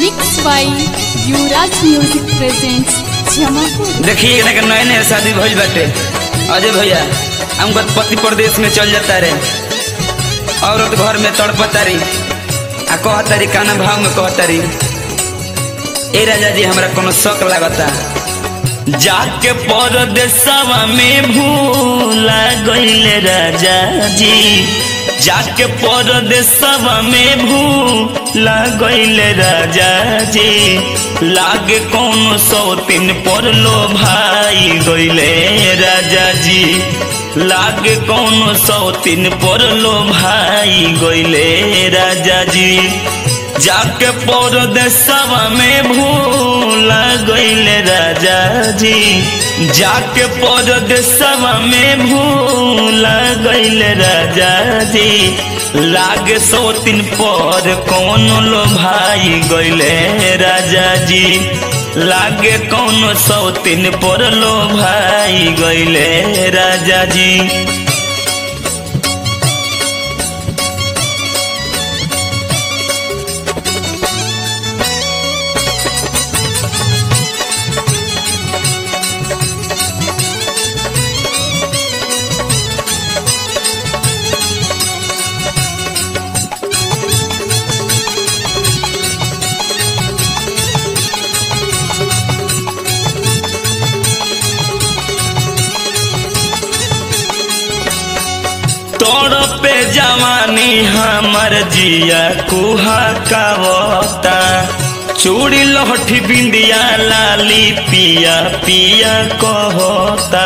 Mixed by Yuvraj Music presents Jamapur. देखिए एकरा के नए नए शादी भइल बाटे अजय भैया हमको पति प्रदेश में चल जाता रे औरत घर में तड़पता रही आ कहतारी काना भाव में कहतारी ए राजा जी हमरा कोनो शौक लागता जाके परदेसवा में भूला गईले राजा जी जाके परदेसवा में भूला गईले राजा जी लागे कौन सौ तीन पर लो भाई गईले राजा जी लागे कौन सौ तीन पर लो भाई गईले राजा जी जाके परदेसवा में भूला गईले राजा जी जाके परदेसवा में भूला गईले राजा जी लागे सौ तीन पर कौन लो भाई गईले राजा जी लागे कौन सौ तीन पर लो भाई गईले राजा जी तोड़ पे जवानी हमर जिया कुहा कावता चूड़ी लहठी बिंदिया लाली पिया पिया कहता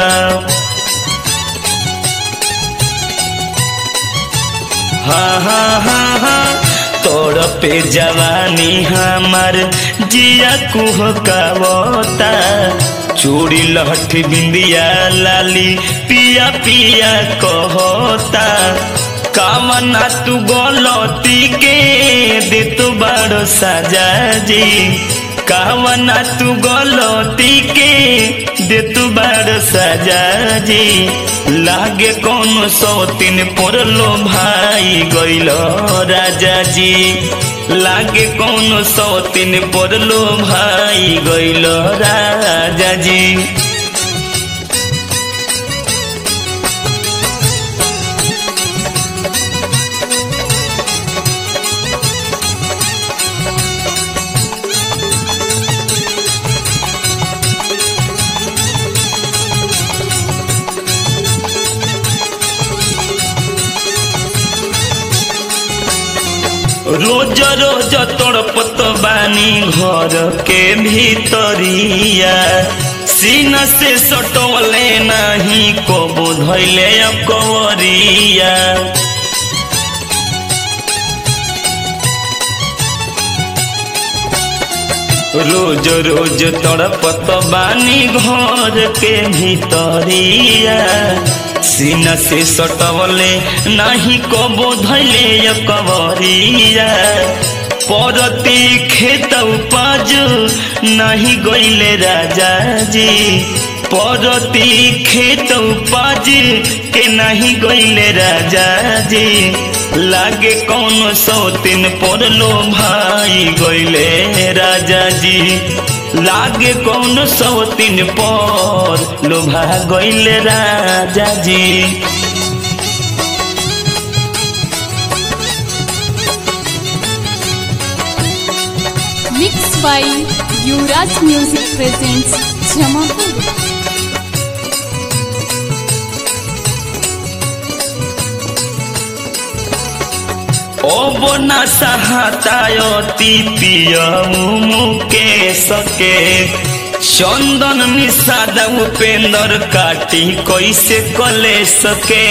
हाँ हाँ हाँ हाँ तोड़ पे जवानी हमर जिया कुह कावता चूड़ी लहठी बिंदिया लाली पिया पिया कहता कामना तू गलती के दे तू बड़ो सजा जी कामना तू गलती के दे तू बड़ो सजा जी लागे कौन सौ तीन पोरलो भाई गइलो राजा जी लागे कौन सौ तीन पोरलो भाई गइलो राजा जी रोज रोज तड़पत बानी घर के भीतरिया सीन से सटवले नहीं कबो धैले कवरिया रोज रोज तड़पत बानी घर के भीतरिया सीना से सटवले नहीं कबो धैले कवरिया परती खेत उपज नहीं गईले राजा जी परती खेत उपज के नहीं गईले राजा जी लागे कौन सौ तीन पर लो भाई गईले राजा जी लागे कौन सौ तीन पर लोभा गईले राजा जी Mixed by Yuvraj Music presents Jamapur. अब न सहातायती पियऊ मुके सके चंदन निषाद उपेंद्र काटी कैसे कले सके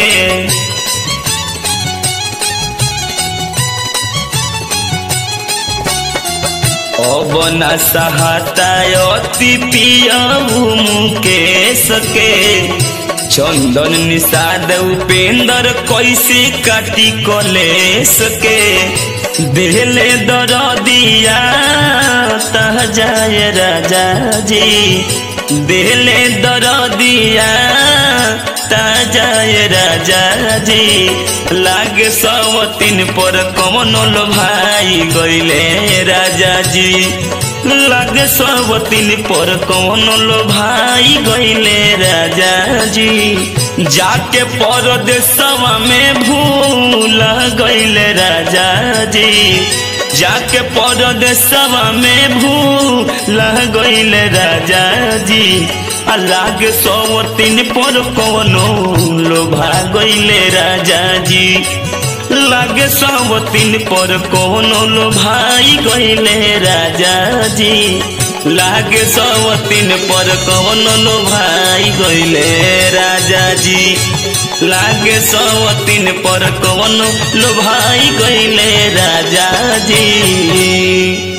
अब न सहातायती पियऊ मुके सके चंदन निषाद उपेंद्र कैसे काटी कले सके दिले दर दिया तह जाए राजा जी दिले दर दिया जाए राजा जी लागे सवतीन पर कमनो लो भाई गईले राजा जी लागे सवतीन पर कमनो लो भाई गईले राजा जी जाके परदेसवा में भूल गईले राजा जी जाके परदेसवा में भूल गईले राजा जी लागे सौ तीन पर कवनो लोभा गईले राजा जी लागे सौ तीन पर कवनो लोभाई गईले राजा जी लागे सौ तीन पर कवनो लोभाई गईले राजा जी लागे सौ तीन पर कवनो लोभाई गईले राजा जी